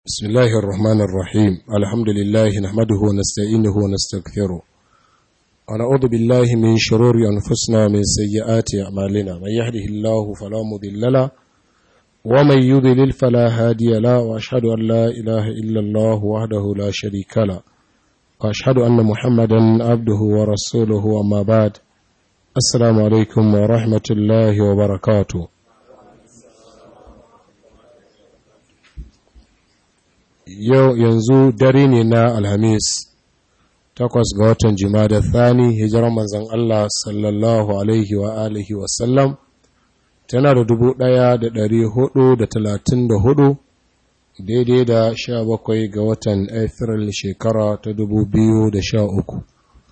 بسم الله الرحمن الرحيم الحمد لله نحمده ونستعينه ونستغفره ونعوذ بالله من شرور أنفسنا ومن سيئات أعمالنا من يهده الله فلا مضل له ومن يضلل فلا هادي له وأشهد أن لا إله إلا الله وحده لا شريك له وأشهد أن محمدا عبده ورسوله أما بعد السلام عليكم ورحمة الله وبركاته yau yanzu dare ne na alhamis takwas ga watan da thani hijirar manzan Allah sallallahu alaihi wa alihi wasallam tana da dubu ɗaya da ɗari hudu da talatin da hudu daidai da sha bakwai ga watan Afril shekara ta dubu biyu da sha uku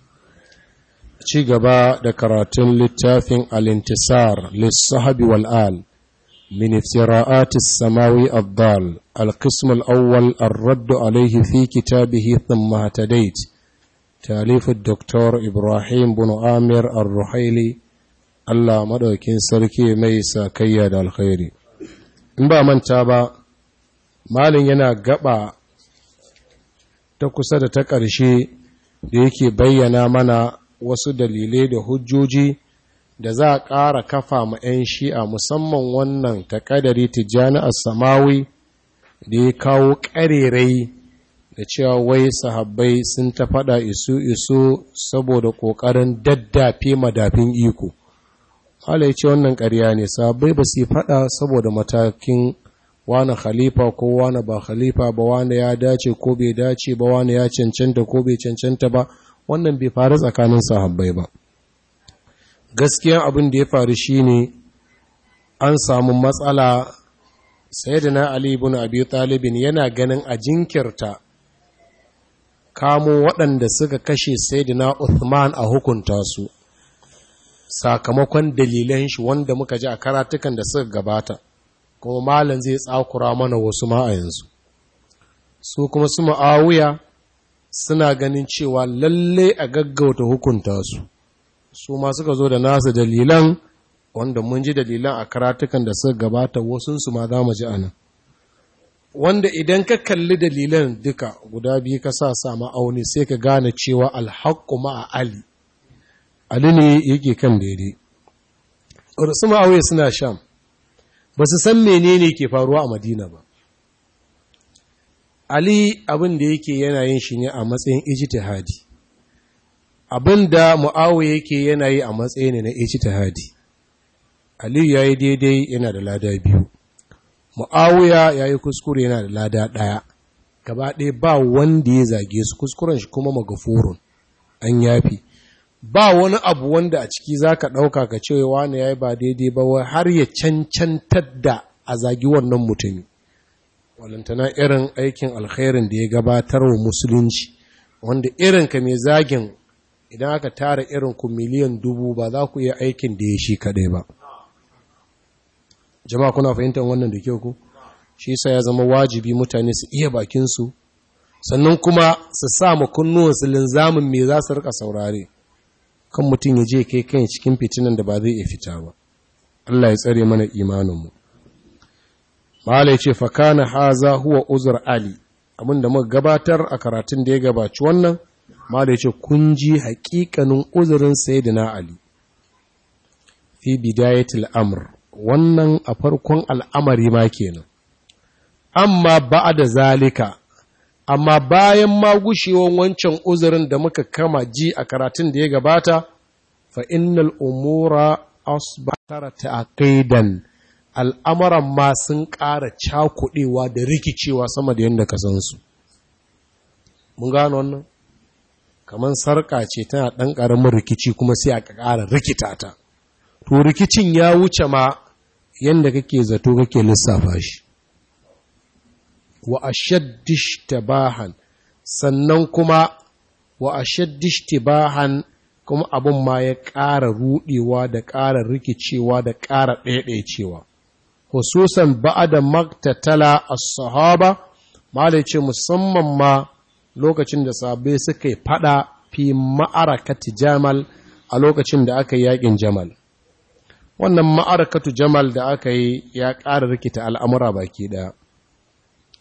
ci gaba da karatun littafin alintisar lissahabi wal'al من افتراءات السماوي الضال القسم الأول الرد عليه في كتابه ثم اهتديت تاليف الدكتور إبراهيم بن آمر الرحيلي الله مدوكين سركي ميسا كياد الخير in ba manta ba malin yana gaba ta kusa da ta ƙarshe da yake bayyana mana wasu dalilai da hujjoji da za a ƙara kafa ma 'yan shi'a musamman wannan takadari tijjani a samawi da ya kawo ƙarerai da cewa wai sahabbai sun ta faɗa isu-isu saboda ƙoƙarin daddafe madafin iko. Hala ya ce wannan ƙarya ne, sahabbai ba su faɗa saboda matakin wane khalifa ko wane ba khalifa ba wane ya dace ko bai dace ba wane ya cancanta ko bai cancanta ba, wannan bai faru tsakanin sahabbai ba. gaskiyan abin da ya faru shine an samu matsala sayyidina ali ibn abi talibin yana ganin a jinkirta kamo waɗanda suka kashe sayyidina uthman a hukunta su sakamakon dalilan shi wanda muka ji a karatukan da suka gabata kuma malam zai tsakura mana wasu ma a yanzu su kuma su ma'awuya suna ganin cewa lalle a gaggauta hukunta su su ma suka zo da nasu dalilan wanda mun ji dalilan a karatukan da suka gabata wasunsu ma za mu ji anan wanda idan ka kalli dalilan duka guda biyu ka sa sa ma'auni sai ka gane cewa alhaqqu ma'a ali ali ne yake kan daidai su ma'auye suna sham ba su san menene ke faruwa a madina ba ali abin da yake yana yin shi ne a matsayin ijtihadi abin da mu'awiya yake yana yi a matsayi ne na ijtihadi aliyu ya yi daidai yana da lada biyu mu'awiya ya yi kuskure yana da lada ɗaya gaba ɗaya ba wanda ya zage su kuskuren shi kuma magafurun an yafi ba wani abu wanda a ciki za ka ɗauka ka ce wani ya yi ba daidai ba wai har ya cancantar da a zagi wannan mutumi walantana irin aikin alkhairin da ya gabatar wa musulunci wanda irinka mai zagin idan aka tara irin ku miliyan dubu ba za ku iya aikin da ya shi kaɗai ba jama'a kuna fahimtar wannan da kyau ku shi sa ya zama wajibi mutane su iya bakinsu sannan kuma su sa ma kunnuwansu linzamin me za su rika saurare kan mutum ya je kai kan cikin fitinan da ba zai iya fita ba Allah ya tsare mana imaninmu Malai ce fakana haza huwa uzur ali abinda muka gabatar a karatun da ya gabaci wannan Mala ce kun ji haƙiƙanin uzurin Sayyidina Ali fi bidayatul amr wannan a farkon al'amari ma kenan amma da zalika amma bayan ma gushewan wancan uzurin da muka kama ji a karatun da ya gabata fa innal umura asbatara ta'qidan al'amuran ma sun ƙara cakuɗewa da rikicewa sama da yadda ka san su mun gano wannan kamar sarƙa ce tana ɗan ƙaramin rikici kuma sai a ƙara rikita ta to rikicin ya wuce ma yadda kake zato kake lissafa shi wa ashaddish tabahan sannan kuma wa ashaddish tibahan kuma abin ma ya ƙara ruɗewa da ƙara rikicewa da ƙara ɗaiɗaicewa hususan ba'ada maktatala as-sahaba malai ce musamman ma lokacin da sabai suka yi fada fi ma'arakati jamal a lokacin da aka yi yakin jamal wannan ma'arakatu jamal da aka yi ya ƙara rikita al'amura baki ɗaya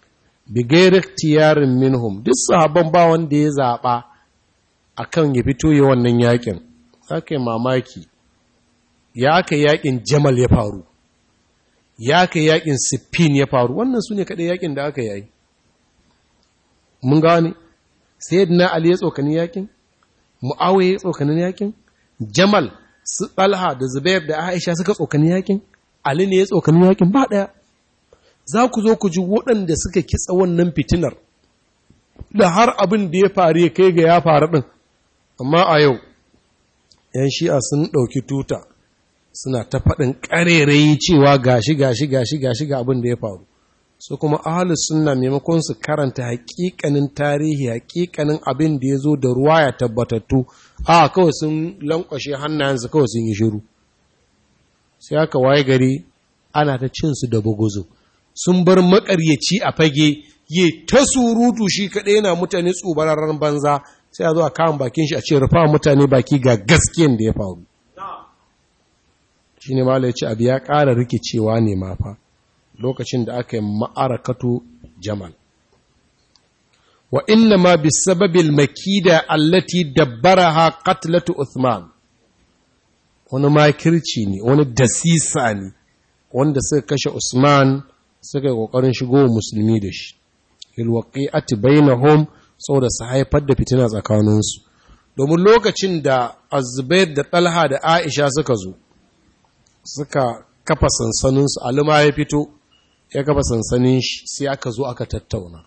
bi gairi tiyarin minhum duk sahabban ba wanda ya zaɓa akan ya fito yi wannan yakin aka yi mamaki ya aka yakin jamal ya faru ya aka yakin siffin ya faru wannan su ne kaɗai yakin da aka yi mun gane sai na ali ya tsokani yakin mu'awai ya tsokani yakin jamal su ɗalha da zubair da aisha suka tsokani yakin ali ne ya tsokani yakin ba ɗaya za ku zo ku ji waɗanda suka kitsa wannan fitinar da har abin da ya faru ya kai ga ya faru ɗin amma a yau ‘yan shi'a sun ɗauki tuta suna ta faɗin ƙarerayi cewa gashi gashi gashi gashi ga abin da ya faru su kuma ahalus sunna maimakon su karanta hakikanin tarihi hakikanin abin da ya zo da ruwa ya tabbatattu a kawai sun lankwashe hannayensu kawai sun yi shiru sai aka waye gari ana ta cin su da buguzu sun bar makaryaci a fage yi ta surutu shi kaɗai yana mutane tsubararren banza sai a zo a kawon bakin shi a ce rufa mutane baki ga gaskiyan da ya faru shi ne ma ce abu ya ƙara rikicewa ne ma fa lokacin da aka yi ma'arakatu jamal wa inna ma bi sababil makida allati dabbaraha qatlatu Uthman wani makirci ne wani dasisa ne wanda suka kashe Usman suka yi kokarin shigo musulmi da shi il waqi'ati bainahum saboda su haifar da fitina tsakaninsu domin lokacin da Azubair da Talha da Aisha suka zo suka kafa sansaninsu alima ya fito ya kafa sansanin shi sai aka zo aka tattauna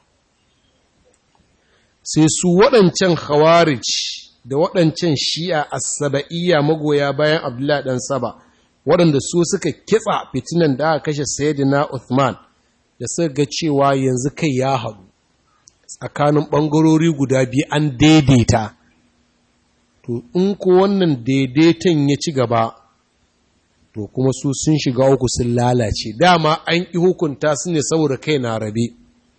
sai su waɗancan khawarij da waɗancan shi'a as-saba'iyya magoya bayan Abdullah dan Saba waɗanda su suka kitsa fitinan da aka kashe Sayyidina Uthman da suka ga cewa yanzu kai ya haɗu tsakanin ɓangarori guda biyu an daidaita to in ko wannan daidaiton ya ci gaba to kuma su sun shiga uku sun lalace dama an ƙi hukunta su ne saboda kai na rabe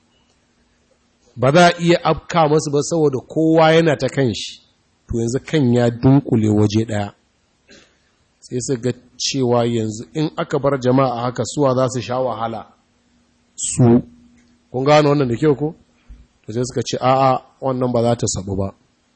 ba za a iya afka masu ba saboda kowa yana ta kan shi to yanzu kan ya dunkule waje ɗaya sai su ga cewa yanzu in aka bar jama'a haka suwa za su sha wahala su kun gano wannan da kyau ko to sai suka ce a'a wannan ba za ta sabu ba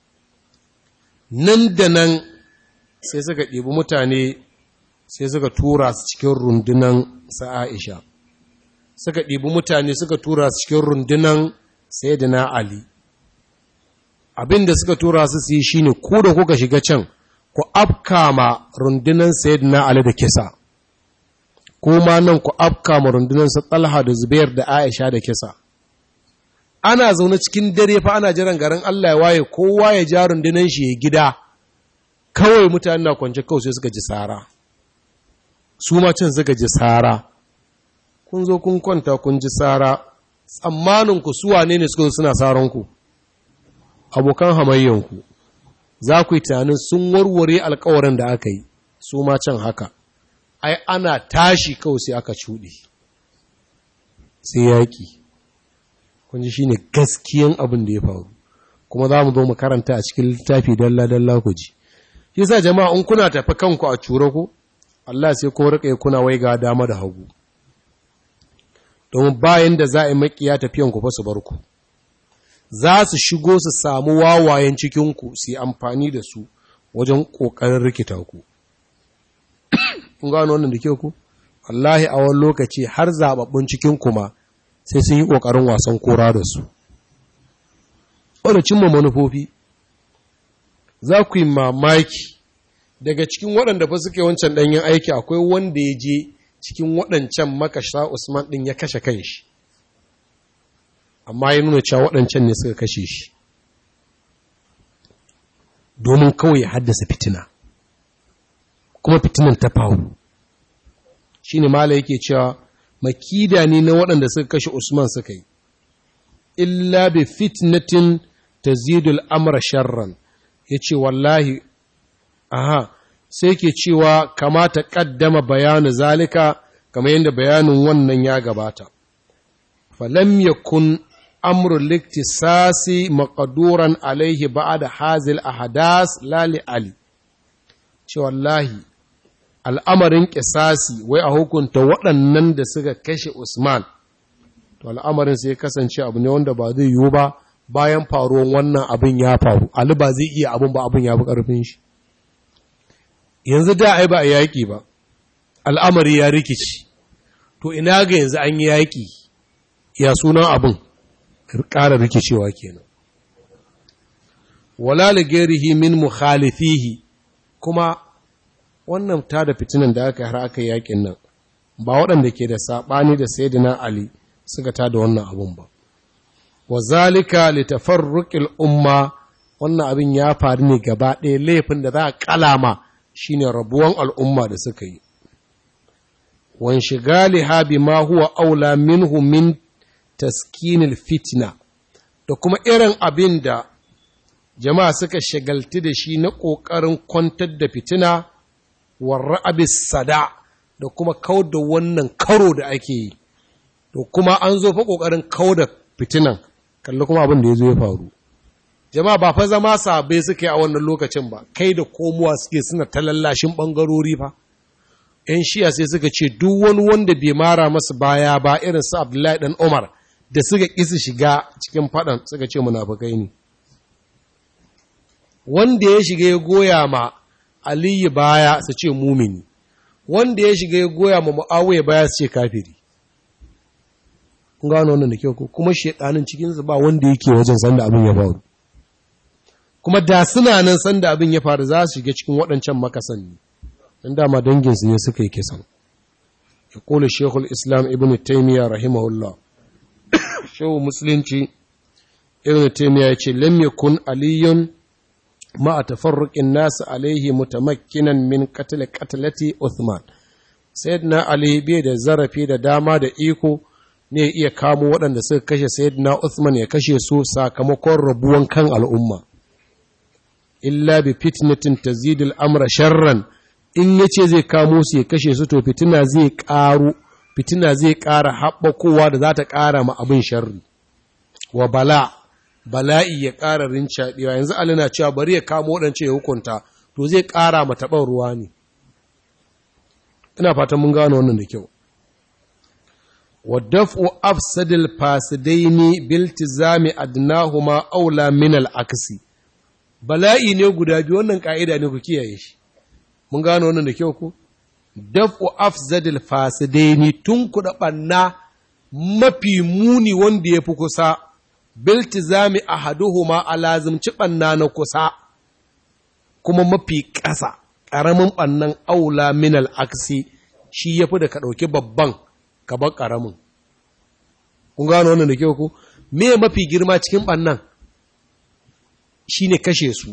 nan da nan sai suka ɗibi mutane sai suka tura su cikin rundunan sa'aisha suka ɗibi mutane suka tura su cikin rundunan sayyidina ali abin da suka tura su su yi shine ku da kuka shiga can ku afka ma rundunan sayyidina ali da kisa kuma nan ku afka ma rundunan sa talha da zubair da aisha da kisa ana zaune cikin dare fa ana jiran garin Allah ya waye kowa ya ja rundunan shi ya gida kawai mutane na kwance kawai sai suka ji sara su ma can suka ji sara kun zo kun kwanta kun ji sara tsammanin ku su wane ne suka zo suna saran ku abokan hamayyan ku za ku yi tunanin sun warware alkawarin da aka yi su ma can haka ai ana tashi kawai sai aka cuɗe sai yaƙi kunji shi ne gaskiyan abin da ya faru kuma za mu zo mu karanta a cikin littafi dalla-dalla ku ji shi sa jama'a in kuna tafi kanku a cure ku Allah sai ko rika kuna wai ga dama da hagu domin bayan da za a yi makiya tafiyan ku fa su bar ku za su shigo su samu wawayen cikin ku su yi amfani da su wajen kokarin rikita ku kun gano wannan da ke ku wallahi a wani lokaci har zababbun cikin ku ma sai sun yi ƙoƙarin wasan kora da su. Wadda cimma manufofi, za ku yi mamaki daga cikin waɗanda fa suke wancan ɗanyen aiki akwai wanda ya je cikin waɗancan makasha Usman ɗin ya kashe kan shi, amma ya nuna cewa waɗancan ne suka kashe shi, domin kawai ya haddasa fitina, kuma fitinan ta faru. Shi ne Mala yake cewa, makida ne na waɗanda suka kashe Usman suka yi, illa bi fitnatin ta zidul amra sharran, ya ce wallahi, aha, sai ke cewa kamata ƙaddama bayanu zalika kamar yadda bayanin wannan ya gabata. Falam yakun amru liktisasi maƙaduran alaihi ba da hazil a hadas lali Ali, ce wallahi, al'amarin ƙisasi wai a hukunta waɗannan da suka kashe Usman to al'amarin sai kasance abu ne wanda ba zai yiwu ba bayan faruwan wannan abin ya faru ali ba zai iya abin ba abin ya fi ƙarfin shi yanzu da ai ba a yaƙi ba al'amari ya rikici to ina ga yanzu an yi yaƙi ya sunan abin ƙara rikicewa kenan wala ligerihi min mukhalifihi kuma wannan ta da fitinan da aka har aka yaƙin nan ba waɗanda ke da saɓani da sayyidina ali suka ta da wannan abun ba wa zalika litafarruqil umma wannan abin ya faru ne gaba ɗaya laifin da za a kalama shine rabuwan al'umma da suka yi wan shigaliha bima huwa aula minhu min taskinil fitna da kuma irin abin da jama'a suka shagalti da shi na ƙoƙarin kwantar da fitina wa ra'abis sada da kuma kau da wannan karo da ake yi to kuma an zo fa ƙoƙarin kau da fitinan kalli kuma abin da ya zo ya faru jama'a ba fa zama sabai suke a wannan lokacin ba kai da komowa suke suna ta lallashin ɓangarori fa ‘yan shiya sai suka ce duk wani wanda bai mara masu baya ba irin su abdullahi ɗan umar da suka ƙi su shiga cikin faɗan suka ce munafukai ne wanda ya shiga ya goya ma aliyu baya su ce mumini wanda ya shiga ya goya ma mu'awiyya baya su ce kafiri kun gano wannan da kyau ko kuma shedanin cikinsu ba wanda yake wajen sanda abin ya faru kuma da suna nan sanda abin ya faru za su shiga cikin waɗancan makasan ne dan dama danginsu ne suka yi kisan ya kula shekul islam ibn taimiyya rahimahullah shehu musulunci ibn taimiyya ya ce lam yakun aliyun ma a tafarruƙin nasu alaihi mutamakkinan min qatl qatlati uthman sayyidina ali bai da zarafi da dama da iko ne iya kamo waɗanda suka kashe sayyidina uthman ya kashe su sakamakon rabuwan kan al'umma illa bi fitnatin tazidul amra sharran in yace zai kamo su ya kashe su to fitina zai ƙaru fitina zai ƙara haɓakowa da za ta ƙara ma abin sharri wa bala bala'i ya ƙara rincaɗewa yanzu Ali na cewa bari ya kamo waɗance ya hukunta to zai ƙara ma taɓar ruwa ne ina fatan mun gano wannan da kyau wa daf'u afsadil fasidaini biltizami adnahuma aula min al-aksi bala'i ne guda biyu wannan ka'ida ne ku kiyaye shi mun gano wannan da kyau ku daf'u afsadil fasidaini tun kuɗa ɓanna mafi muni wanda ya fi kusa biltizami ahaduhuma a lazimci ɓanna na kusa kuma mafi ƙasa ƙaramin ɓannan aula minal aksi shi ya fi da ka ɗauki babban ka bar ƙaramin kun gano wannan da kyau ku me mafi girma cikin ɓannan shi ne kashe su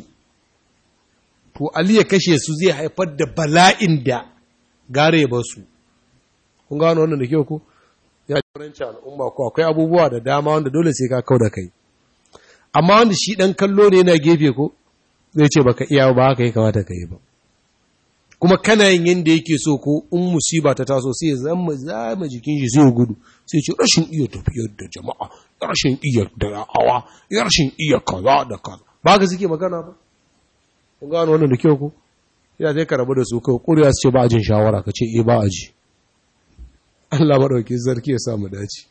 to Ali ya kashe su zai haifar da bala'in da gare ba su kun gano wannan da kyau ku ya jagoranci al'umma ko akwai abubuwa da dama wanda dole sai ka kau da kai amma wanda shi dan kallo ne yana gefe ko zai ce baka iya ba haka ya kamata ka yi ba kuma kana yin yanda yake so ko in musiba ta taso sai ya zama zama jikin shi sai gudu sai ce rashin iya tafiyar da jama'a rashin iya da'awa rashin iya kaza da kaza ba ka suke magana ba kun gano wannan da kyau ko ya zai ka rabu da su kai kuriya su ce ba a jin shawara ka ce eh ba a ji Allah maɗauki zarki ya samu dace.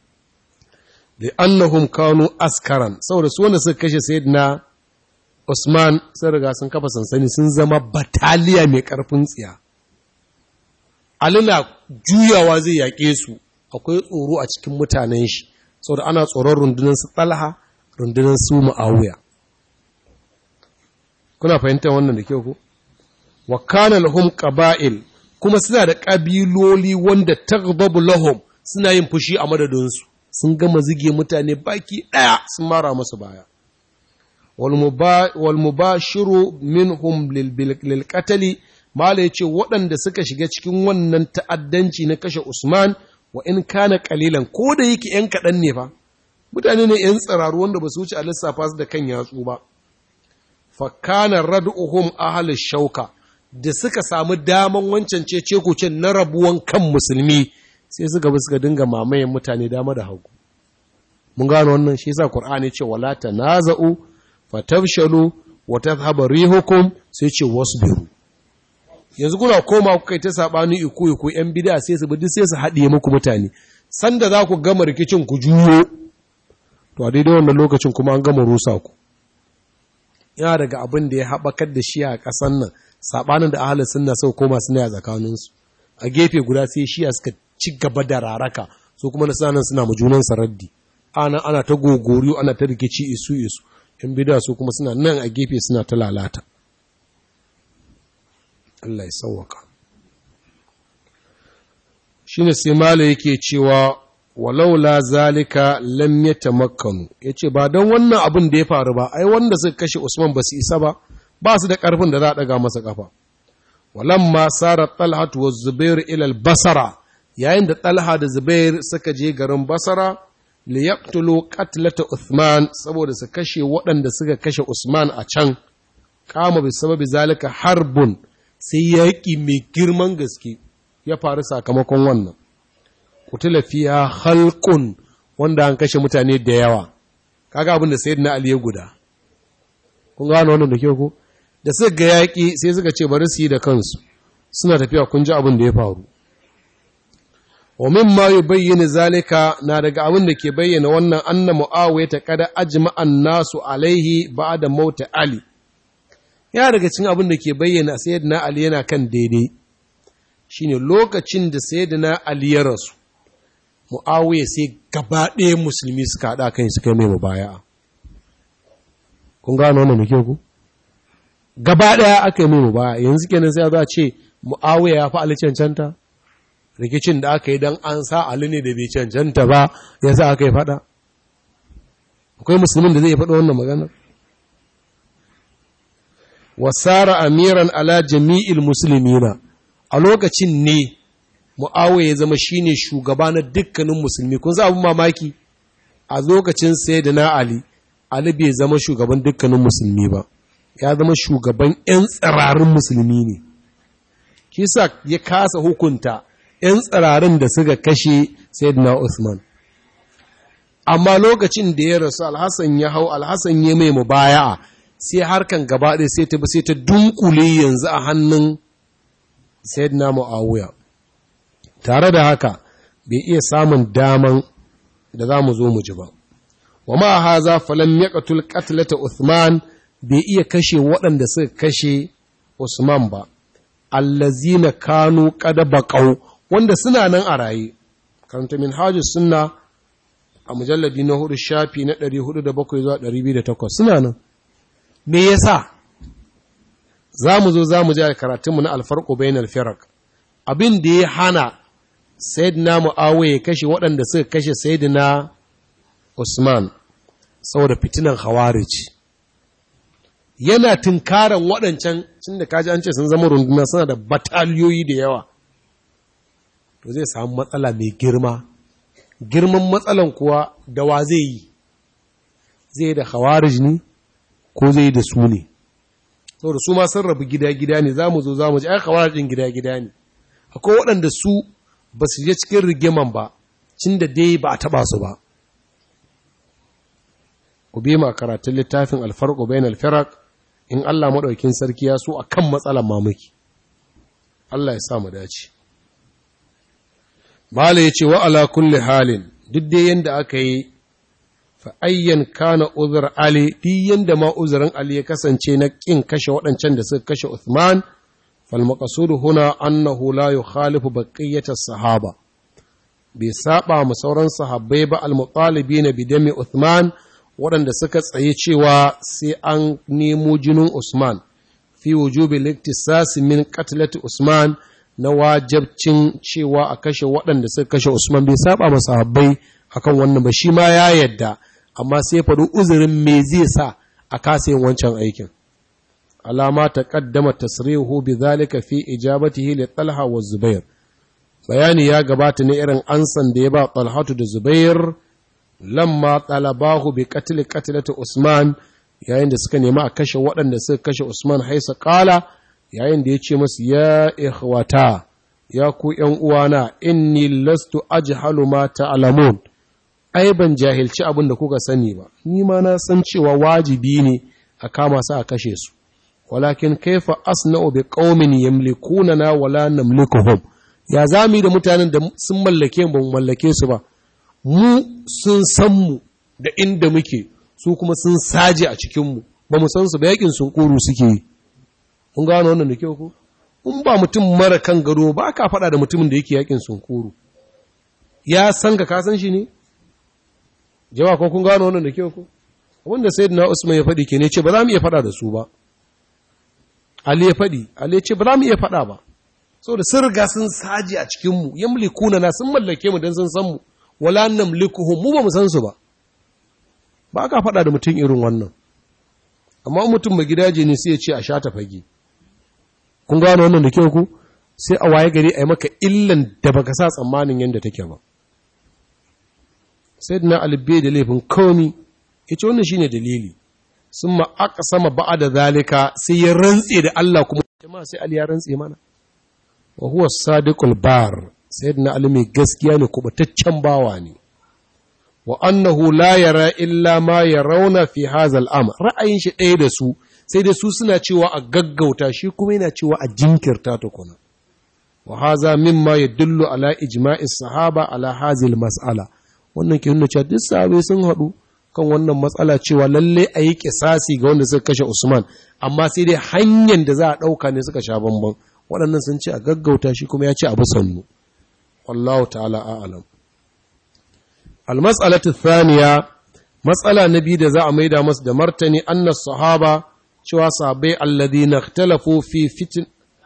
Da annahum kanu askaran, saboda su wanda suka kashe Sayyidina Usman sun riga sun kafa sansani sun zama bataliya mai ƙarfin tsiya. Ali na juyawa zai yaƙe su, akwai tsoro a cikin mutanen shi, saboda ana tsoron rundunar su Talha, rundunar su Muawiya. Kuna fahimtar wannan da kyau ko? Wa kana lahum qaba'il kuma suna da ƙabiloli wanda taghdabu lahum suna yin fushi a madadinsu sun gama zige mutane baki ɗaya sun mara masu baya wal mubashiru minhum lil qatali mala yace waɗanda suka shiga cikin wannan ta'addanci na kashe Usman wa in kana qalilan ko da yake yan kaɗan ne fa mutane ne yan tsararu wanda ba su wuce a lissafa su da kan yatsu ba fa kana rad'uhum ahli shauka da suka samu daman wancan cece kucin na rabuwan kan musulmi sai suka bi suka dinga mamayen mutane dama da hagu mun gano wannan shi yasa qur'ani ce wala tanaza'u fatafshalu wa tadhhabu rihukum sai ce wasbiru yanzu kuna koma kuka ta sabani iku iku yan bid'a sai su bi duk sai su haɗiye muku mutane sanda za ku gama rikicin ku juyo to a daidai wannan lokacin kuma an gama rusa ku yana daga abin da ya haɓakar da shi a ƙasan nan saɓanin da ahalin sunna sau koma suna a tsakaninsu a gefe guda sai shiya suka ci gaba da raraka su kuma na sanan suna ma junan saraddi ana ana ta gogoriyo ana ta rikici isu isu in bida su kuma suna nan a gefe suna ta lalata Allah ya sauwaka shine sai mala yake cewa walaula zalika lam yatamakkanu yace ba don wannan abin da ya faru ba ai wanda suka kashe Usman ba su isa ba ba su da karfin da za a daga masa kafa walamma sara talha wa zubair ila al-basra yayin da talha da zubair suka je garin basara li yaqtulu qatlata Uthman saboda su kashe waɗanda suka kashe Usman a can kama bi sababi zalika harbun sai yaƙi mai girman gaske ya faru sakamakon wannan kutula fiya halkun wanda an kashe mutane da yawa kaga abin da sayyidina ali ya guda kun gano wannan da ke ku da suka ga yaƙi sai suka ce bari su yi da kansu suna tafiya kun ji abin da ya faru wa mimma yubayyana zalika na daga abin da ke bayyana wannan anna muawiya ta kada ajma'an nasu alaihi ba'da mauta ali ya daga cikin abin da ke bayyana sayyidina ali yana kan daidai shine lokacin da sayyidina ali ya rasu muawiya sai gaba ɗaya musulmi suka haɗa kan su kai mai mubaya'a kun gano wannan da ke ku gaba ɗaya aka yi mai mubaya'a yanzu kenan sai za a ce muawiya ya fi ali cancanta rikicin da aka yi don an sa ali ne da bai cancanta ba ya sa aka yi faɗa akwai musulmin da zai faɗa wannan maganar wasara amiran ala jami'il musulmina a lokacin ne mu'awiya ya zama shine shugaba na dukkanin musulmi kun sa abin mamaki a lokacin sayyidina ali ali bai zama shugaban dukkanin musulmi ba ya zama shugaban yan tsirarin musulmi ne kisa ya kasa hukunta yan tsirarin da suka kashe sayyidina usman amma lokacin da ya rasu alhassan ya hau alhassan ya mai mubaya'a sai harkan gaba ɗaya sai ta sai ta dunkule yanzu a hannun sayyidina muawiya tare da haka bai iya samun daman da za mu zo mu ji ba wa ma haza falam yaqtul qatlata Uthman bai iya kashe waɗanda suka kashe Usman ba allazina kanu qad baqaw wanda suna nan a raye karanta min hajjus sunna a mujalladi na hudu shafi na 407 zuwa 208 suna nan me yasa za mu zo za mu ji karatunmu na alfarko bayan alfirak abin da ya hana sayyidina mu'awiya ya kashe waɗanda suka kashe sayyidina usman saboda fitinan khawarij yana tunkaran waɗancan cin da kaji an ce sun zama runduna suna da bataliyoyi da yawa to zai samu matsala mai girma girman matsalan kuwa da wa zai yi zai da khawarij ne ko zai da su ne saboda su ma sun rabu gida-gida ne za mu zo za mu ji ai khawarijin gida-gida ne akwai waɗanda su ba su je cikin rigiman ba cin da dai ba a taɓa su ba ku bi ma karatun littafin alfarko bayan alfirak in Allah maɗaukin sarki ya so a kan matsalan mamaki Allah ya sa mu dace Mala ya ce wa ala kulli halin duk dai yanda aka yi fa'ayyan kana uzur Ali, duk yanda ma uzurin Ali ya kasance na ƙin kashe waɗancan da suka kashe Uthman, falmakasudu huna annahu la yukhalifu baqiyyata sahaba. Bai saba mu sauran sahabbai ba al-mutalibi na bidami Uthman waɗanda suka tsaye cewa sai an nemo jinin Usman, fi wujubi liktisasi min qatlati Usman na wajabcin cewa a kashe waɗanda suka kashe Usman bai saba ma sahabbai akan wannan ba shi ma ya yadda amma sai faɗi uzurin me zai sa a kasa yin wancan aikin alama ta kaddama tasrihu bi zalika fi ijabatihi li talha wa zubair bayani ya gabata ne irin ansan da ya ba talhatu da zubair lamma talabahu bi qatl qatlati usman yayin da suka nemi a kashe waɗanda suka kashe usman haisa qala yayin da ya ce masu ya ikhwata ya ku ’yan uwana inni lastu ajhalu ma ta'lamun ai ban jahilci abin da kuka sani ba ni ma na san cewa wajibi ne a kama su a kashe su walakin kaifa asna'u bi qaumin yamlikunana wala namlikuhum ya za mu yi da mutanen da sun mallake ba mu mallake su ba mu sun san mu da inda muke su kuma sun saje a cikinmu ba mu san su ba yakin sun kuru suke yi kun gano wannan da kyau ko in ba mutum mara kan gado ba ka faɗa da mutumin da yake yakin sun kuru ya san ka kasan shi ne jama'a ko kun gano wannan da kyau ko wanda sayyidina Usman ya faɗi ke ne ce ba za mu iya faɗa da su ba Ali ya faɗi Ali ya ce ba za mu iya faɗa ba saboda sun riga sun saji a cikin mu yamlikuna na sun mallake mu dan sun san mu wala namlikuhum mu ba mu san su ba ba ka faɗa da mutum irin wannan amma mutum mai gidaje ne sai ya ce a sha ta fage kun gano wannan da kyau ku sai a waye gari a yi maka illan da baka sa tsammanin yadda take ba sai na alibbe da laifin komi ya ce wannan shine dalili sun ma aka sama ba'a da zalika sai ya rantse da Allah kuma jama'a sai Ali ya rantse mana wa huwa sadiqul bar sayyidina Ali mai gaskiya ne kubataccen bawa ne wa annahu la yara illa ma yarawna fi hadha al-amr ra'ayin shi ɗaya da su sai da su suna cewa a gaggauta shi kuma yana cewa a jinkirta tukuna wa haza mimma yadullu ala ijma'i sahaba ala hazil mas'ala wannan ke nuna cewa duk sahabbai sun haɗu kan wannan matsala cewa lalle a yi kisasi ga wanda suka kashe Usman amma sai dai hanyar da za a ɗauka ne suka sha bamban waɗannan sun ce a gaggauta shi kuma ya ce abu sannu wallahu ta'ala a'lam al-mas'alatu thaniya matsala na biyu da za a maida masu da martani annas sahaba cewa sahabbai alladhina ikhtalafu fi fitin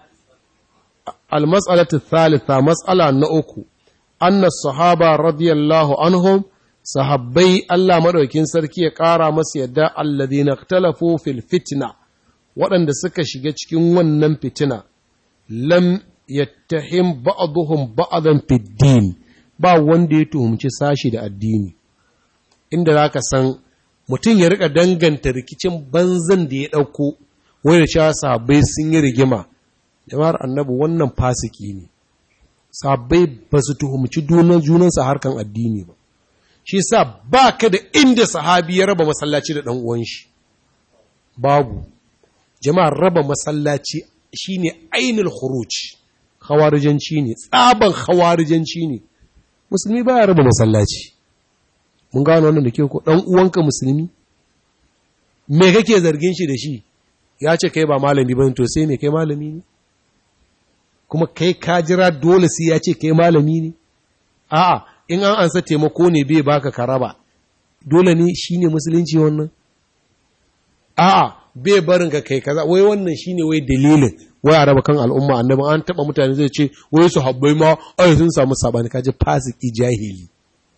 al-mas'alatu thalitha mas'ala na uku anna sahaba radiyallahu anhum sahabbai Allah madaukin sarki ya ƙara masu yadda alladhina ikhtalafu fil fitna waɗanda suka shiga cikin wannan fitina lam yattahim ba'dhum ba'dan fid din ba wanda ya tuhumci sashi da addini inda zaka san mutum ya rika danganta rikicin banzan da ya ɗauko wai da cewa sahabbai sun yi rigima jama'ar annabi wannan fasiki ne sahabbai ba su tuhumci junansa harkan addini ba shi sa ba ka da inda sahabi ya raba masallaci da ɗan uwan shi babu jama'ar raba masallaci shine ainul khuruj khawarijanci ne tsaban khawarijanci ne musulmi ba ya raba masallaci mun gano wannan da ke ko ɗan uwanka musulmi me kake zargin shi da shi ya ce kai ba malami ba to sai me kai malami ne kuma kai ka jira dole sai ya ce kai malami ne a'a in an ansa taimako ne bai baka karaba dole ne shine musulunci wannan a'a bai barin ka kai kaza wai wannan shine wai dalilin wai a raba kan al'umma annabi an taba mutane zai ce wai su habbai ma ai sun samu sabani kaje fasiki jahili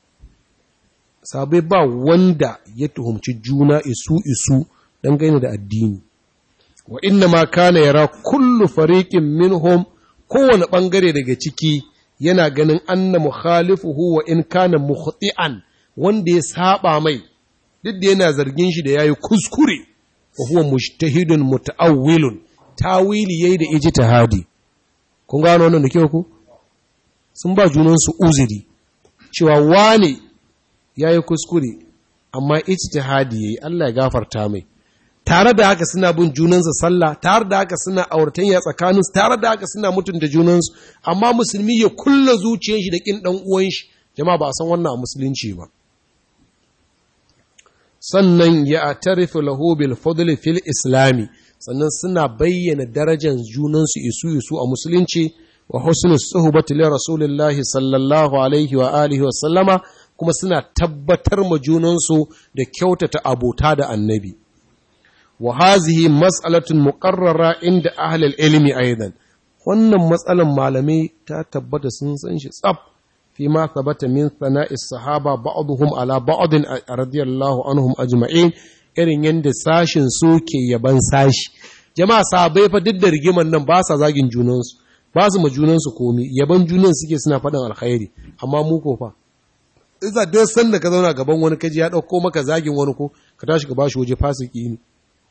sabai ba wanda ya tuhumci juna isu isu dan gaina da addini wa inna ma kana yara kullu fariqin minhum kowane bangare daga ciki yana ganin anna mukhalifuhu wa in kana mukhti'an wanda ya saba mai duk da yana zargin shi da yayi kuskure wa huwa mujtahidun muta'awwilun tawili yayi da ijtihadi kun gano wannan da kyau ku sun ba junan su uzuri cewa wane yayi kuskure amma ijtihadi yayi Allah ya gafarta mai tare da haka suna bin junansa sallah tare da haka suna auratayya tsakaninsu tare da haka suna mutunta junansu amma musulmi ya kulla zuciyar shi da kin dan uwan shi jama'a ba a san wannan a musulunci ba sannan ya atarifu lahu bil fadli fil islami sannan suna bayyana darajar junansu isu isu a musulunci wa husnu suhbati li rasulillahi sallallahu alaihi wa alihi wa sallama kuma suna tabbatar ma junansu da kyautata abota da annabi wa hazihi mas'alatun muqarrara inda ahlul ilmi aidan wannan matsalan malamai ta tabbata sun san shi tsaf fi ma thabata min sana'is sahaba ba'dhum ala ba'd radiyallahu anhum ajma'in irin yanda sashin su ke yaban sashi jama'a sahabbai fa duk da rigiman nan ba sa zagin junansu ba su ma junansu komi yaban junan suke suna faɗin alkhairi amma mu ko fa iza duk sanda ka zauna gaban wani kaji ya ɗauko maka zagin wani ko ka tashi ka bashi waje fasiki ne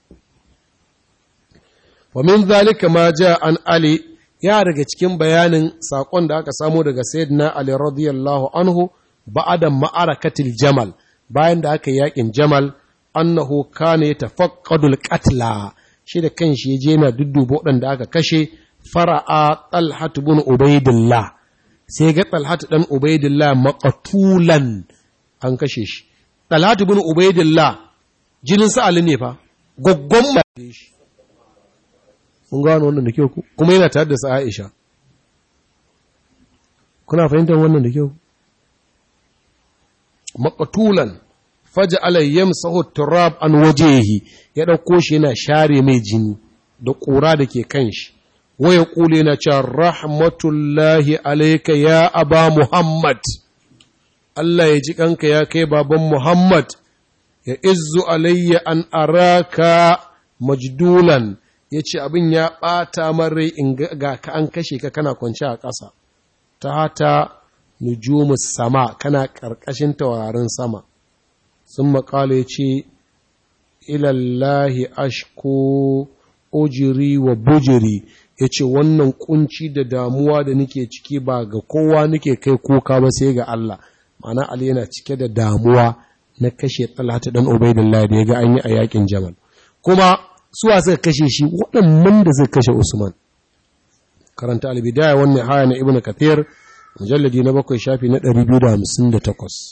wa min zalika ma ja an ali ya daga cikin bayanin sakon da aka samu daga sayyidina ali radiyallahu anhu ba'da ma'arakatil jamal bayan da aka yakin jamal annahu kana yatafaqqadul qatla shi da kanshi yaje yana dudduba waɗanda aka kashe fara'a talhat ibn ubaidillah sai ga talhatu dan ubaidillah maqtulan an kashe shi talhatu bin ubaidillah jinin sa ali ne fa goggon ma shi mun gano wannan da kyau kuma yana tare da sa Aisha kuna fahimtar wannan da kyau maqtulan faj'ala yamsahu turab an wajhihi ya dauko shi yana share mai jini da ƙura da ke kan shi waya ƙule na cewa rahmatullahi alaika ya aba Muhammad, Allah ya ji kanka ya kai baban Muhammad, ya izu alayya an araka majdulan, ya ce abin ya ɓata marai in ga ka an kashe ka kana kwanci a ƙasa, ta hata nujumus sama kana ƙarƙashin taurarin sama. Sun maƙala ya ce, ilallahi ashko ujiri wa bujiri ya ce wannan kunci da damuwa da nake ciki ba ga kowa nake kai kuka ba sai ga Allah ma'ana Ali yana cike da damuwa na kashe talata dan ubaidillah da ya ga an yi a yakin jamal kuma suwa suka kashe shi waɗannan da suka kashe usman karanta albidaya wannan haya na ibnu kathir mujalladi na bakwai shafi na 258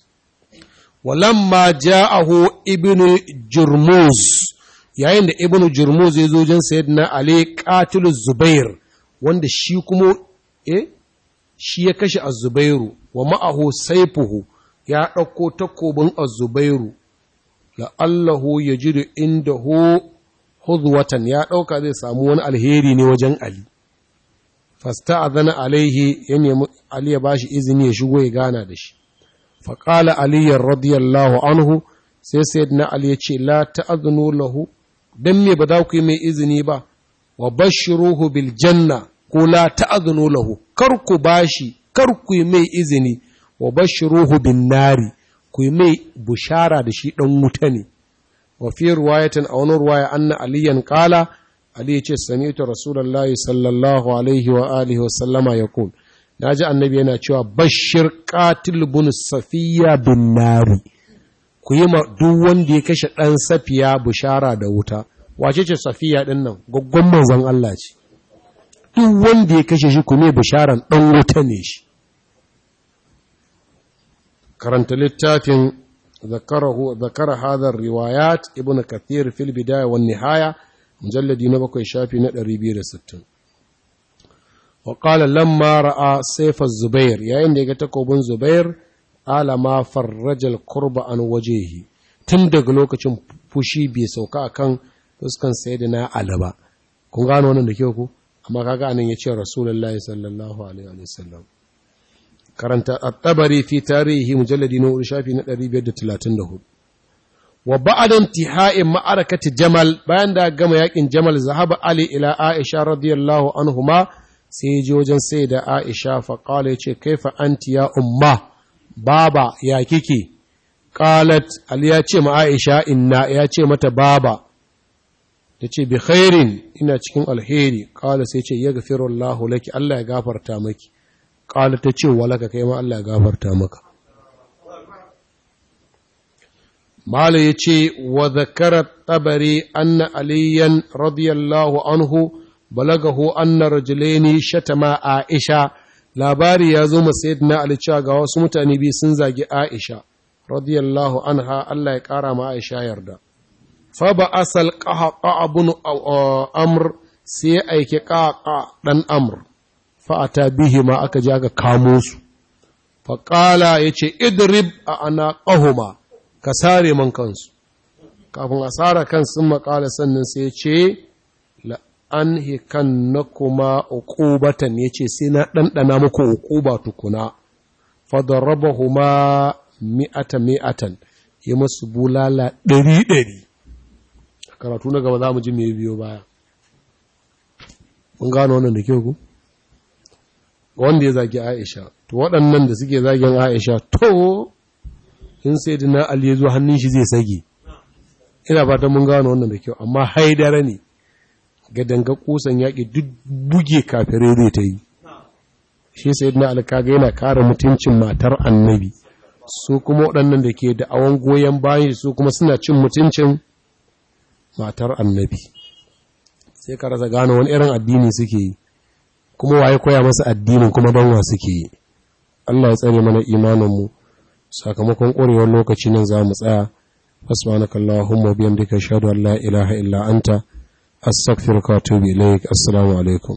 walamma ja'ahu ibnu jurmuz yayin da ibn jurmuz ya zo wajen sayyidina ali qatilu zubair wanda shi kuma eh shi ya kashe az-zubairu wa ma'ahu sayfuhu ya dauko takobin az-zubairu la allahu yajidu indahu hudwatan ya dauka zai samu wani alheri ne wajen ali fasta'adhana alaihi ya nemi ali ya bashi izini ya shigo ya gana da shi faqala ali radiyallahu anhu sai sayyidina ali ya ce la ta'adhnu lahu dan me ba za ku yi mai izini ba wa bashiruhu bil janna ko la ta'adhnu lahu kar ku bashi kar ku yi mai izini wa bashiruhu bin nari ku yi mai bushara da shi dan wuta ne wa fi riwayatin a wani ruwaya anna aliyan qala ali ya ce sami'tu rasulullahi sallallahu alaihi wa alihi wa sallama yaqul naji annabi yana cewa bashir qatil bun safiya bin nari ku yi ma duk wanda ya kashe ɗan safiya bushara da wuta wace ce safiya ɗin nan gwaggon manzan Allah ce duk wanda ya kashe shi ku ne bisharan ɗan wuta ne shi karanta littafin zakara hadar riwayat ibn kathir fil bidaya wan nihaya mujalladi na bakwai shafi na 260 wa qala lamma ra'a sayfa zubair yayin da ya ga takobin zubair alama farrajal kurba an wajehi tun daga lokacin fushi bai sauka akan fuskan sayyidina Ali ba kun gano wannan da kyau ku amma kaga anan yace rasulullahi sallallahu alaihi wa sallam karanta at-tabari fi tarihi mujalladi na shafi na 534 wa ba'da intihai ma'arakati jamal bayan da gama yakin jamal zahaba ali ila aisha radiyallahu anhuma sai ya je wajen sayyida aisha fa qala yace kaifa anti ya umma baba ya kike qalat ali ya ce ma aisha inna ya ce mata baba tace bi khairin ina cikin alheri qala sai ce yaghfiru Allah laki Allah ya gafarta maki qala tace walaka kai ma Allah ya gafarta maka mala yace wa zakara tabari anna aliyan radiyallahu anhu balagahu anna rajulaini shatama aisha labari ya zo na Ali cewa ga wasu mutane biyu sun zagi Aisha radiyallahu anha Allah ya kara ma Aisha yarda fa ba asal qaqa abun amr sai aike qaqa dan amr fa ata bihi ma aka ji aka kamo su fa qala yace idrib a anaqahuma ka sare man kansu kafin a sara kan sun makala sannan sai ya ce an hikan na kuma uƙubatan ya ce sai na ɗanɗana muku uƙuba tukuna fadarraba huma mi'ata mi'atan ya masu bulala ɗari ɗari a karatu na gaba za mu ji mai biyo baya mun gano wannan da kyau ku wanda ya zagi aisha to waɗannan da suke zagin aisha to in sai dina ali ya zo hannun shi zai sage ina fatan mun gano wannan da kyau amma haidara ne ga danga kusan yaƙi duk buge kafirai zai ta yi shi sai na alkaga yana kare mutuncin matar annabi su kuma waɗannan da ke da awon goyon bayan su kuma suna cin mutuncin matar annabi sai ka rasa gano wani irin addini suke yi kuma waye koya masa addinin kuma banwa suke yi Allah ya tsare mana imaninmu sakamakon ƙwarewar lokaci nan za mu tsaya fasmanaka Allahumma biyan duka shaɗu Allah ilaha illa anta astaghfiruka wa atubu ilaik assalamu alaikum